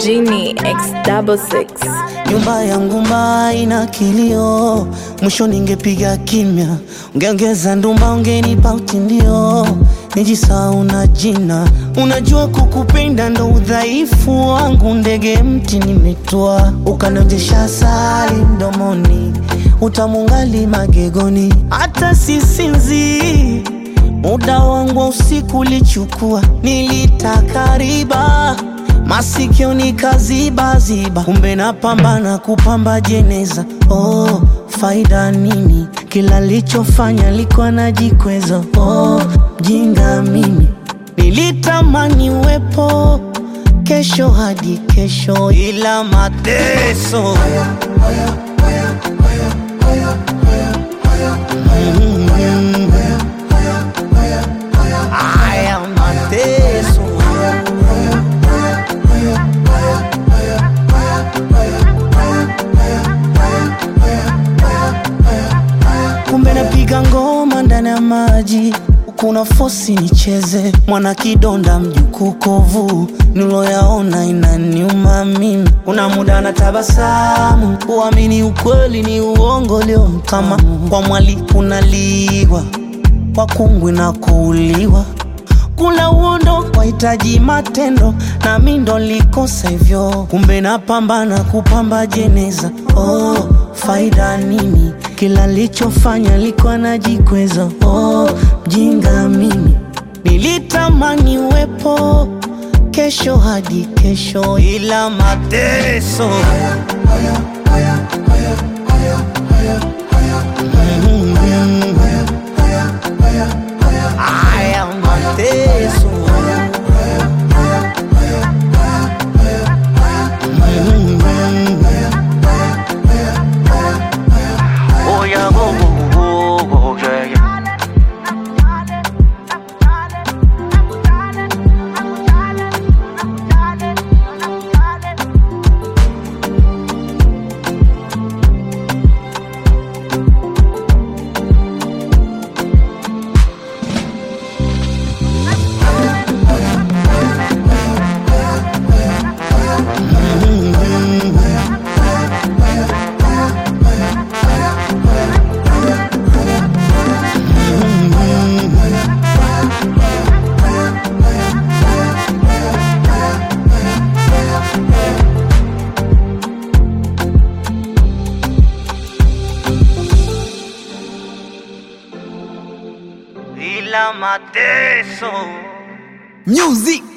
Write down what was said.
Genie X double six. Nyumba yangu mbaya ina kilio, mwisho ningepiga kimya, ungeongeza ndumba, ungenipa utindio, nijisahau na jina. Unajua kukupenda ndo udhaifu wangu, ndege mti nimetwa, ukanojesha asali mdomoni, utamungali magegoni, hata sisinzi muda wangu wa usiku ulichukua, nilitaka riba masikio nikazibaziba, kumbe napambana kupamba jeneza. Oh, faida nini? Kila lichofanya likuwa najikweza. Oh, mjinga mimi, nilitamani uwepo kesho hadi kesho, ila mateso Mm. Haya mateso kumbe napiga ngoma ndani ya maji kuna fosi nicheze mwana kidonda mjukuu kovu niloyaona inaniuma mimi kuna muda na tabasamu uamini ukweli ni uongo leo kama kwa mwali kunaliwa kwa kungwi na kuuliwa kula uondo wahitaji matendo na mi ndo likosa hivyo kumbe napambana kupamba jeneza oh, faida nini kila lichofanya liko najikweza oh, mjinga mimi nilitamani uwepo kesho hadi kesho ila mateso Mm. Haya mateso Oh yeah, go go go go, yeah, yeah. ila mateso Music